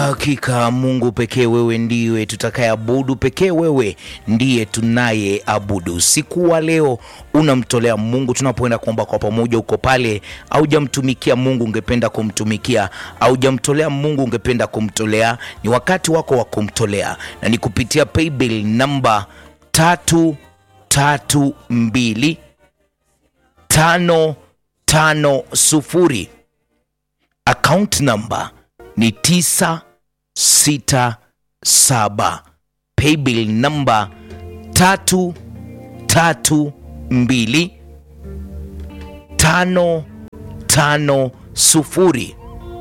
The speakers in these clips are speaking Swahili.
Hakika Mungu pekee wewe ndiwe tutakayeabudu, pekee wewe ndiye tunayeabudu. Usiku wa leo unamtolea Mungu, tunapoenda kuomba kwa pamoja, uko pale haujamtumikia Mungu, ungependa kumtumikia, haujamtolea Mungu, ungependa kumtolea, ni wakati wako wa kumtolea, na ni kupitia paybill namba tatu tatu mbili tano tano sufuri account number ni tisa sita saba paybill namba tatu tatu mbili tano tano sufuri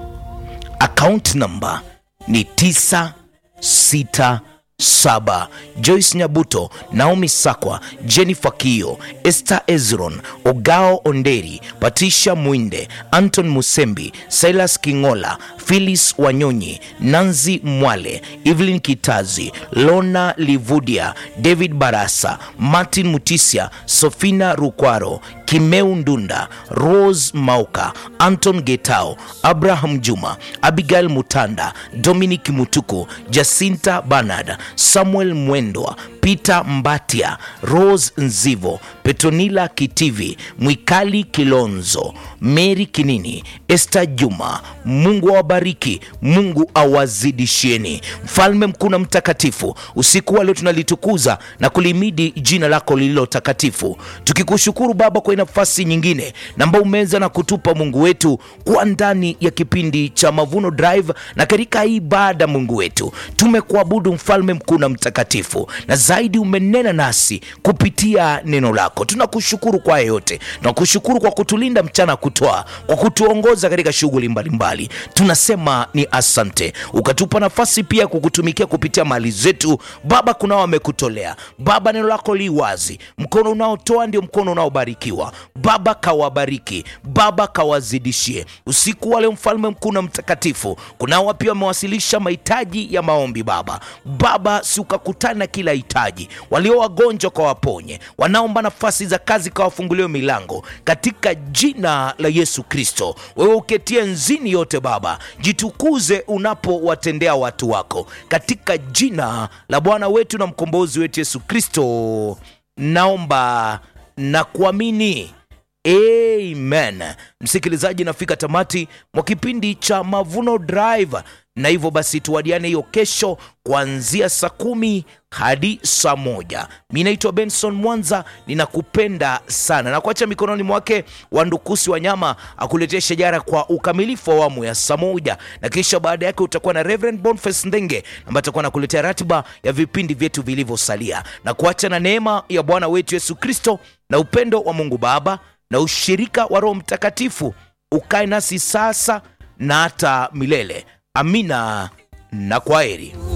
account number ni tisa sita saba Joyce Nyabuto, Naomi Sakwa, Jennifer Kio, Esther Ezron, Ogao Onderi, Patricia Mwinde, Anton Musembi, Silas Kingola, Phyllis Wanyonyi, Nanzi Mwale, Evelyn Kitazi, Lona Livudia, David Barasa, Martin Mutisia, Sofina Rukwaro, Kimeu Ndunda, Rose Mauka, Anton Getao, Abraham Juma, Abigail Mutanda, Dominic Mutuku, Jacinta Bernard, Samuel Mwendwa, Peter Mbatia, Rose Nzivo, Petronila Kitivi, Mwikali Kilonzo, Mary Kinini, Esther Juma. Mungu awabariki, Mungu awazidishieni. Mfalme mkuu na mtakatifu, usiku wa leo tunalitukuza na kulimidi jina lako lililo takatifu, tukikushukuru Baba kwa nafasi nyingine na ambao umeweza na kutupa Mungu wetu kuwa ndani ya kipindi cha Mavuno Drive, na katika hii ibada Mungu wetu tumekuabudu mfalme mkuu na mtakatifu, na zaidi umenena nasi kupitia neno lako. Tunakushukuru kwa yote, tunakushukuru kwa kutulinda mchana kutoa, kwa kutuongoza katika shughuli mbalimbali. Tunasema ni asante, ukatupa nafasi pia kukutumikia kupitia mali zetu Baba. Kunao wamekutolea Baba, neno lako li wazi, mkono unaotoa ndio mkono unaobarikiwa Baba. Kawabariki Baba, kawazidishie usiku wa leo, mfalme mkuu na mtakatifu. Kunao pia wamewasilisha mahitaji ya maombi Baba. Baba, si ukakutana na kila hitaji, walio wagonjwa kawaponye, wanaomba nafasi za kazi kawafunguliwe milango katika jina la Yesu Kristo. Wewe uketie nzini yote Baba, jitukuze unapowatendea watu wako katika jina la Bwana wetu na mkombozi wetu Yesu Kristo, naomba na kuamini. Amen. Msikilizaji, nafika tamati mwa kipindi cha Mavuno Drive, na hivyo basi tuwadiane hiyo kesho kuanzia saa kumi hadi saa moja. Mi naitwa Benson Mwanza, ninakupenda sana na kuacha mikononi mwake Wandukusi Wanyama akuletea shajara kwa ukamilifu wa awamu ya saa moja, na kisha baada yake utakuwa na Reverend Boniface Ndenge ambaye atakuwa nakuletea ratiba ya vipindi vyetu vilivyosalia, na kuacha na neema ya Bwana wetu Yesu Kristo na upendo wa Mungu Baba na ushirika wa Roho Mtakatifu ukae nasi sasa na hata milele. Amina na kwaheri.